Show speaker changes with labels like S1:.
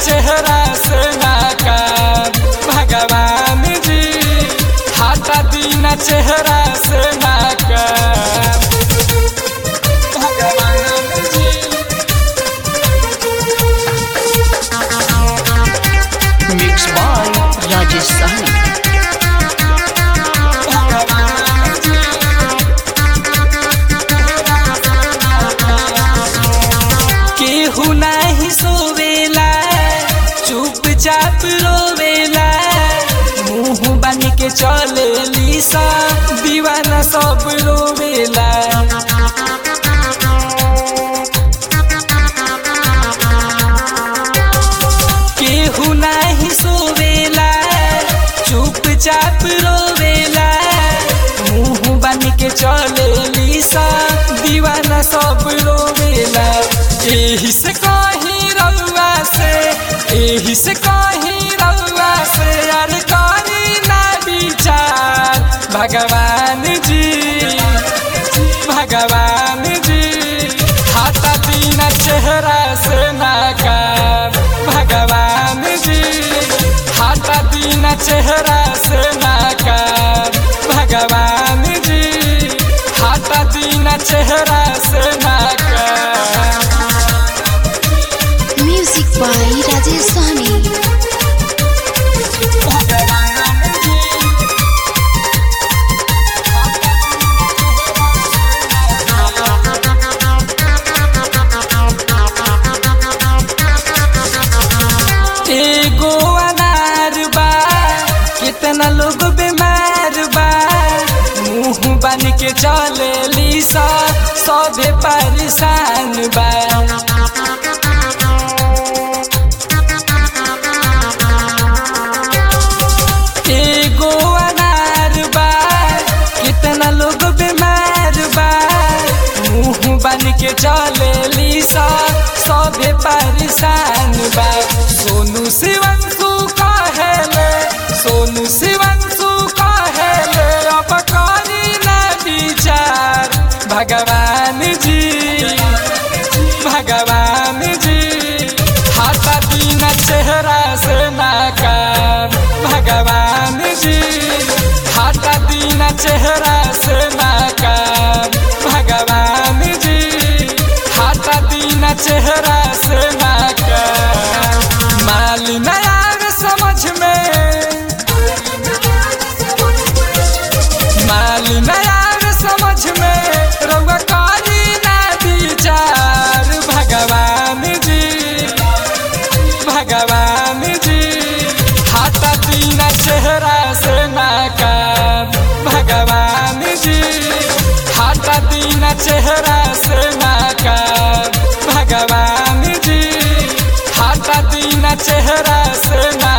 S1: चेहरा से नाकाम भगवान जी हटा दीना चेहरा से नाकाम भगवान जी
S2: Mixed by Rajesh Sahni.
S1: केहू नाही सोवेला चुपचाप रोवेला मुंह बन के चलेली सा दीवाना सब रोवेला केहू नाही सोवेला चुपचाप रोवेला मुंह बन के चलेली सा दीवाना सब रोवेला एही से कहीं रउआ से एही से कहीं रउआ से यार कहीं ना विचार भगवान जी भगवान जी हाथा दीना चेहरा से नाकाम भगवान जी हाथा दीना चेहरा से नाकाम भगवान जी हाथा दीना चेहरा से नाकाम
S3: Music by Rajesh Sahni.
S1: भगवान जी एगो अनार बा कितना लोग बीमार बा मुंह बन के चले लीसा सभे परेशान बा एगो अनार बा कितना लोग बीमार बा मुंह बन के चले लीसा सभे परेशान बा सोनू शिवंशु कहेले सोनू शिवंशु कहेले अब करी ना विचार भगवान जी भगवान जी हाथा दीना चेहरा से नाकाम भगवान जी हाथा दीना चेहरा से नाकाम भगवान जी हाथा दीना चेहरा से नाकाम माल नया समझ में माल नया समझ में रउआ करी ना विचार भगवान जी भगवान जी हाथा दीना चेहरा से नाकाम भगवान जी हाथा दीना चेहरा से नाकाम भगवान जी हाथा दीना चेहरा से ना